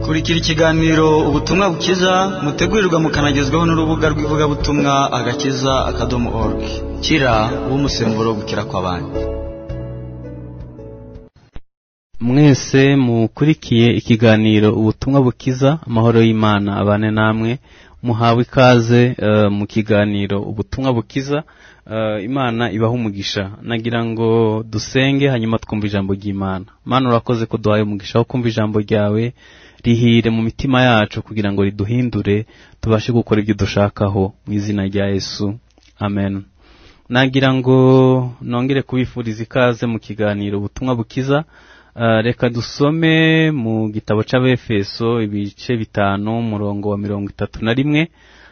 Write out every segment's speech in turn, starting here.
kurikira ikiganiro ubutumwa bukiza mutegurirwa mukanagezwaho n'urubuga rw'ivugabutumwa agakiza akadomo org kira w'umusemburo gukira kw'abandi mwese mukurikiye ikiganiro ubutumwa bukiza amahoro y'imana abane namwe muhawe ikaze eh, mu kiganiro ubutumwa bukiza Eh, imana ibaha umugisha nagira ngo dusenge hanyuma twumve ijambo ry'imana mana urakoze ko duhaye umugisha wo kumva ijambo ryawe rihire mu mitima yacu kugira ngo riduhindure tubashe gukora ibyo dushakaho mu izina rya yesu amen nagira ngo nongere kubifuriza ikaze mu kiganiro ubutumwa bukiza Eh, reka dusome mu gitabo cy'abefeso ibice bitanu umurongo wa mirongo itatu na rimwe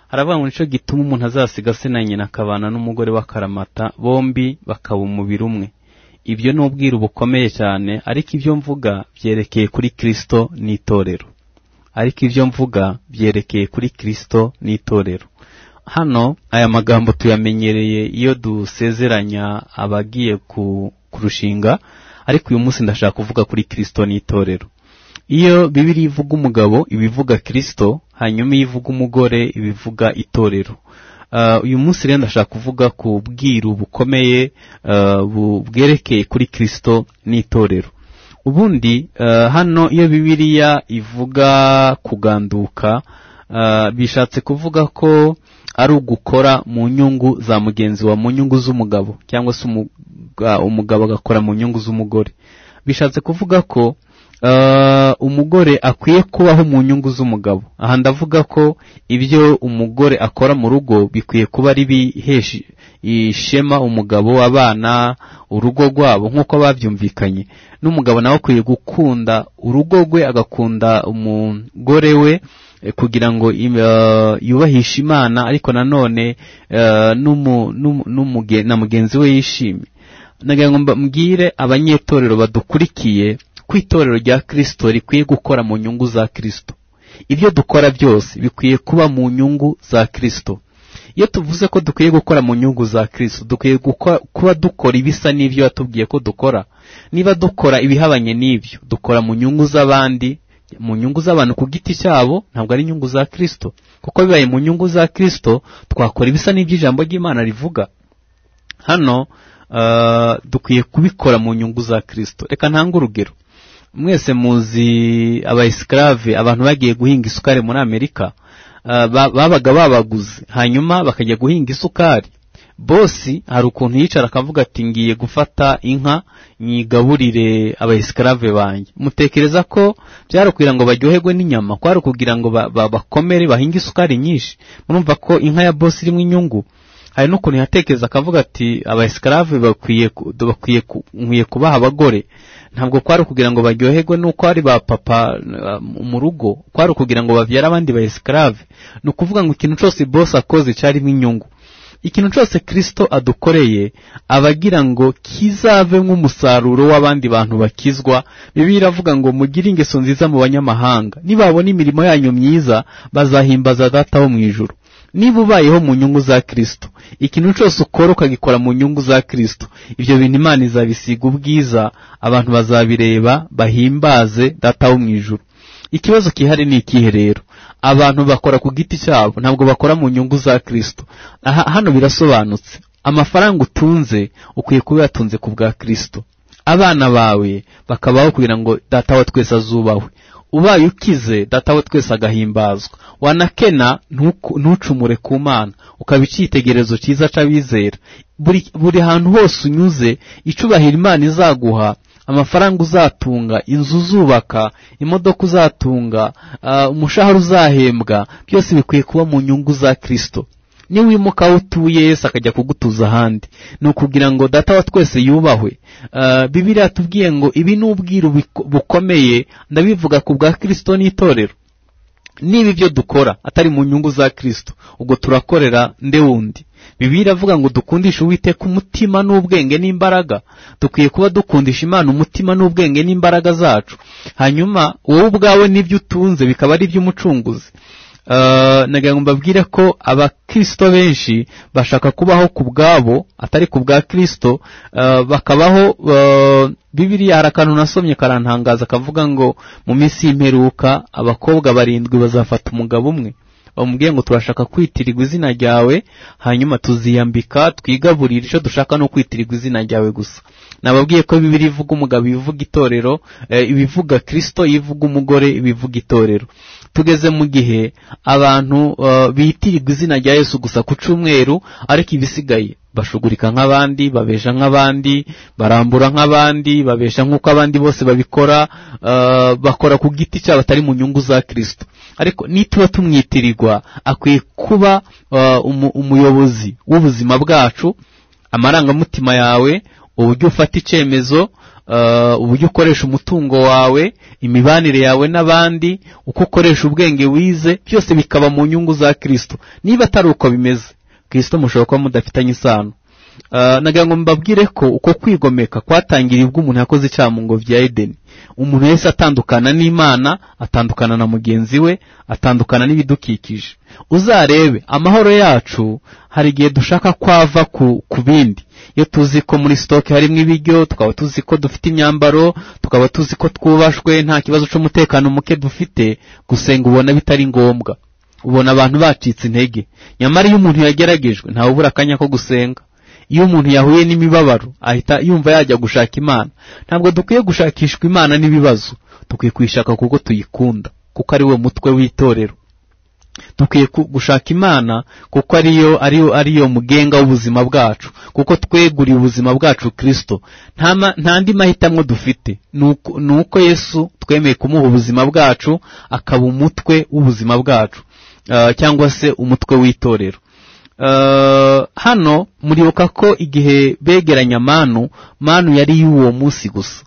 haravuga ngo nicyo gituma umuntu azasiga se na nyina akabana n'umugore w'akaramata bombi bakaba umubiri umwe ibyo ni ubwiru bukomeye cyane ariko ibyo mvuga byerekeye kuri kristo n'itorero ariko ibyo mvuga byerekeye kuri kristo n'itorero hano aya magambo tuyamenyereye iyo dusezeranya abagiye ku- kurushinga ariko uyu munsi ndashaka kuvuga kuri kristo n'itorero iyo bibiri ivuga umugabo iba ivuga kristo hanyuma iyo ivuga umugore iba ivuga itorero Ah, uyu munsi rero ndashaka kuvuga ku bwiru bukomeye ah, bu- bwerekeye kuri kristo n'itorero ubundi eh, hano iyo bibiliya ivuga kuganduka eh, bishatse kuvuga ko ari ugukora mu nyungu za mugenzi wa mu nyungu z'umugabo cyangwa se umuga- umugabo agakora mu nyungu z'umugore bishatse kuvuga ko eh, umugore akwiye kubaho mu nyungu z'umugabo aha ndavuga ko ibyo umugore akora mu rugo bikwiye kuba ari bihesha ishema umugabo abana urugo rwabo nk'uko babyumvikanye n'umugabo nawe akwiye gukunda urugo rwe agakunda umugore we eh, kugira ngo im- eh, yubahishe imana ariko nanone eh, n'umu- n'umu- n'umuge- na mugenzi we yishimye nagira ngo mba- mbwire abanyetorero badukurikiye ko itorero rya kristo rikwiye gukora mu nyungu za kristo ibyo dukora byose bikwiye kuba mu nyungu za kristo iyo tuvuze ko dukwiye gukora mu nyungu za kristo dukwiye guko- kuba dukora ibisa n'ibyo yatubwiye ko dukora niba dukora ibihabanye n'ibyo dukora mu nyungu z'abandi mu nyungu z'abantu ku giti cyabo ntabwo ari inyungu za kristo kuko bibaye mu nyungu za kristo twakora ibisa n'iby'ijambo ry'imana rivuga hano eh, dukwiye kubikora mu nyungu za kristo reka ntange urugero mwese muzi abaesclave abantu bagiye guhinga isukari muri amerika eh, ba- babaga babaguze hanyuma bakajya guhinga isukari bosi hari ukuntu yicara akavuga ati ngiye gufata inka nyigaburire abaesclave banjye mutekereza ko byari ukugira ngo baryoherwe n'inyama kwari ukugira ngo ba- ba- bakomere bahinge isukari nyinshi murumva ko inka ya bosi irimo inyungu hari n'ukuntu yatekereza akavuga ati abaesclave bakwiye ku- bakwiye ku- nkwiye kubaha abagore ntabwo kwari ukugira ngo baryoherwe nuko ari ba papa eh, mu rugo kwari ukugira ngo babyare abandi ba esclave ni ukuvuga ngo ikintu cyose boss akoze cyarimo inyungu ikintu cyose kristo adukoreye aba agira ngo kizave nk'umusaruro w'abandi bantu bakizwa bibiliya iravuga ngo mugire ingeso nziza mu banyamahanga nibabona imirimo yanyu myiza bazahimbaza data wo mu ijuru niba ubayeho mu nyungu za kristo ikintu cyose ukora ukagikora mu nyungu za kristo ibyo bintu imana izabisiga ubwiza abantu bazabireba bahimbaze data wo mu ijuru ikibazo kihari ni ikihe rero abantu bakora ku giti cyabo ntabwo bakora mu nyungu za kristo aha hano birasobanutse amafaranga utunze ukwiye kuba uyatunze ku bwa kristo abana bawe bakabaho kugira ngo data wa twese azubahwe ubaye ukize data we twese agahimbazwa wanakena ntuku- ntucumure ku mana ukaba icyitegererezo cyiza cy'abizera buri buri hantu hose unyuze icubahiro imana izaguha amafaranga uzatunga inzu uzubaka imodoka uzatunga ah, umushahara uzahembwa byose bikwiye kuba mu nyungu za kristo niba wimuka aho utuye yesu akajya kugutuza ahandi ni ukugira ngo data wa twese yubahwe Eh, bibiliya yatubwiye ngo ibi ni ubwiru biko- bukomeye ndabivuga ku bwa kristo n'itorero niba ibyo dukora atari mu nyungu za kristo ubwo turakorera nde wundi bibiliya iravuga ngo dukundishe uwiteka umutima n'ubwenge n'imbaraga dukwiye kuba dukundisha imana umutima n'ubwenge n'imbaraga zacu hanyuma wowe ubwawe n'ibyo utunze bikaba ari iby'umucunguzi eh, nagira ngo mbabwire ko abakristo benshi bashaka kubaho ku bwabo atari ku bwa kristo eh, bakabaho eh, bibiriya hari akantu nasomye karantangaza kavuga ngo mu minsi y'imperuka abakobwa barindwi bazafata umugabo umwe bamubwiye ngo turashaka kwitirirwa izina ryawe hanyuma tuziyambika twigaburire icyo dushaka ni ukwitirirwa izina ryawe gusa nababwiye ko bibiri ivuga umugabo ibivuga itorero eh, ibivuga kirisito ibivuga umugore ibivuga itorero tugeze mu gihe abantu eh, bitirirwa izina rya yesu gusa ku cyumweru ariko ibisigaye bashugurika nk'abandi babesha nk'abandi barambura nk'abandi babesha nk'uko abandi bose babikora eh, bakora ku giti cyabo batari mu nyungu za kirisito ariko nituba tumwitirirwa akwiye kuba eh, umu- umuyobozi w'ubuzima bwacu amarangamutima yawe uburyo ufata icyemezo eh, uburyo ukoresha umutungo wawe imibanire yawe n'abandi uko ukoresha ubwenge wize byose bikaba mu nyungu za kirisito niba atari uko bimeze kirisito mushobora kuba mudafitanye isano Eh, nagira ngo mbabwire ko uko kwigomeka kwatangirirwa umuntu yakoze icyaha mu ngobyi ya edeni umuntu wese atandukana n'imana atandukana na mugenzi we atandukana n'ibidukikije uzarebe amahoro yacu hari igihe dushaka kwava ku, ku bindi iyo tuzi ko muri sitoke harimo ibiryo tukaba tuzi ko dufite imyambaro tukaba tuzi ko twubashwe nta kibazo cy'umutekano muke dufite gusenga ubona bitari ngombwa ubona abantu bacitse intege nyamara iyo umuntu yageragejwe ntawe ubura akanya ko gusenga iyo umuntu yahuye n'imibabaro ahita yumva yajya gushaka imana ntabwo dukwiye gushakishwa imana n'ibibazo dukwiye kuyishaka kuko tuyikunda kuko ari we mutwe w'itorero dukwiye ku- gushaka imana kuko ariyo ariyo ariyo mugenga w'ubuzima bwacu kuko tweguriye ubuzima bwacu kirisito nta ma- nta andi mahitamo dufite ni uko- ni uko yesu twemeye kumuha ubuzima bwacu akaba umutwe w'ubuzima bwacu eh, cyangwa se umutwe w'itorero Eh, hano muribuka ko igihe begeranya manu manu yari y'uwo munsi gusa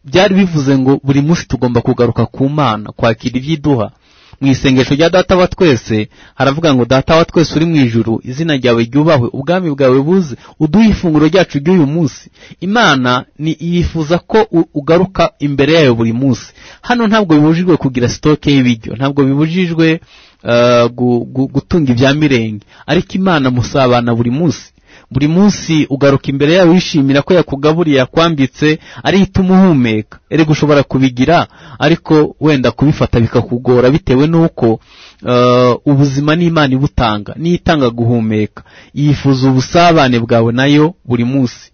byari bivuze ngo buri munsi tugomba kugaruka ku mana kwakira ibyiduha mu isengesho rya data wa twese haravuga ngo data wa twese uri mu ijuru izina ryawe ryubahwe ubwami bwawe buze uduhe ifunguro ryacu ry'uyu munsi imana ni yifuza ko u- ugaruka imbere yayo buri munsi hano ntabwo bibujijwe kugira sitoke y'ibiryo ntabwo bibujijwe eh, gu- gu- gutunga ibya mirenge ariko imana musabana buri munsi buri munsi ugaruka imbere yawe wishimira ko yakugaburiye yakwambitse ariyo ituma uhumeka erega ushobora kubigira ariko wenda kubifata bikakugora bitewe n'uko eh, ubuzima n'imana ibutanga niyo itanga guhumeka yifuza ubusabane bwawe nayo buri munsi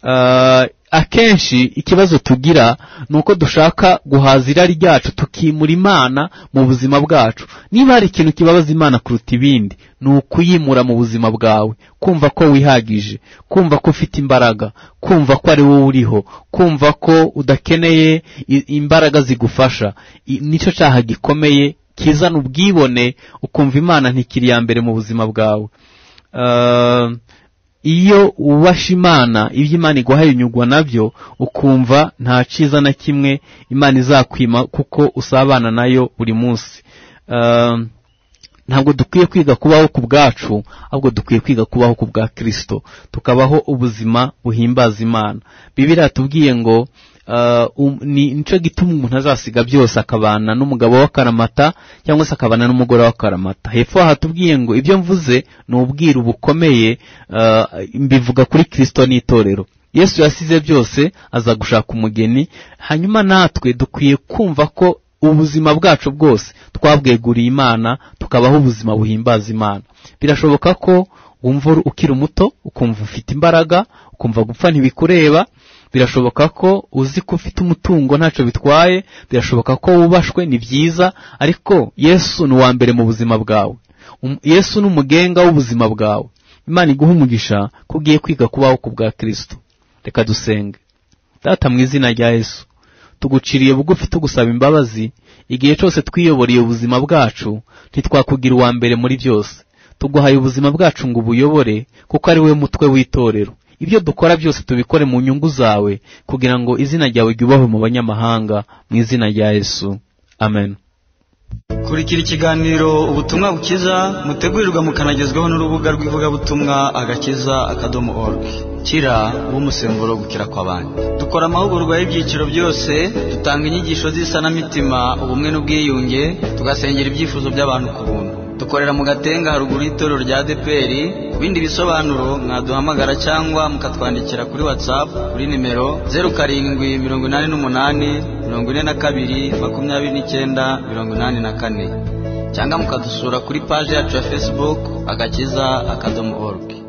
Eh, akenshi ikibazo tugira ni uko dushaka guhaza irari ryacu tukimura imana mu buzima bwacu niba hari ikintu kibabaza imana kuruta ibindi ni ukuyimura mu buzima bwawe kumva ko wihagije kumva ko ufite imbaraga kumva ko ari wowe uriho kumva ko udakeneye i- imbaraga zigufasha I- nicyo cyaha gikomeye kizana ubwibone ukumva imana ntikiri iya mbere mu buzima bwawe Eh, iyo ubasha imana ibyo imana iguhaye unyurwa nabyo ukumva nta cyiza na kimwe imana izakwima kuko usabana nayo buri munsi Ehm, ntabwo dukwiye kwiga kubaho ku bwacu ahubwo dukwiye kwiga kubaho ku bwa kirisito tukabaho ubuzima buhimbaza imana bibiri yatubwiye ngo eh, um- ni nicyo gituma umuntu azasiga byose akabana n'umugabo w'akaramata cyangwa se akabana n'umugore w'akaramata hepfo aha tubwiye ngo ibyo mvuze ni ubwiru bukomeye eh, mbivuga kuri kirisito n'itorero yesu yasize byose aza gushaka umugeni hanyuma natwe dukwiye kumva ko ubuzima bwacu bwose twabweguriye imana tukabaho ubuzima buhimbaza imana birashoboka ko wumva uri- ukiri muto ukumva ufite imbaraga ukumva gupfa ntibikureba birashoboka ko uzi ko ufite umutungo ntacyo bitwaye birashoboka ko wubashwe ni byiza ariko yesu ni uwa mbere mu buzima bwawe Um- yesu ni umugenga w'ubuzima bwawe imana iguha umugisha ko ugiye kwiga kubaho ku bwa kirisito reka dusenge data mu izina rya yesu tuguciriye bugufi tugusaba imbabazi igihe cyose twiyoboriye ubuzima bwacu ntitwakugira uwa mbere muri byose tuguhaye ubuzima bwacu ngo ubuyobore kuko ari we mutwe w'itorero ibyo dukora byose tubikore mu nyungu zawe kugira ngo izina ryawe ryubahwe mu banyamahanga mu izina rya yesu amen kurikira ikiganiro ubutumwa bukiza mutegurirwa mukanagezwaho n'urubuga rw'ivugabutumwa agakiza akadomo org kira w'umusemburo wo gukira kw'abandi dukora amahugurwa y'ibyiciro byose dutanga inyigisho z'isanamitima ubumwe n'ubwiyunge tugasengera ibyifuzo by'abantu ku buntu dukorera mu gatenga haruguru y'itorero rya deperi ku bindi bisobanuro mwaduhamagara cyangwa mukatwandikira kuri watsapu kuri nimero zeru karindwi mirongo inani n'umunani mirongo ine na kabiri makumyabiri n'icyenda mirongo inani na kane cyangwa mukadusura kuri paji yacu ya fesibuku agakiza akadomo oruge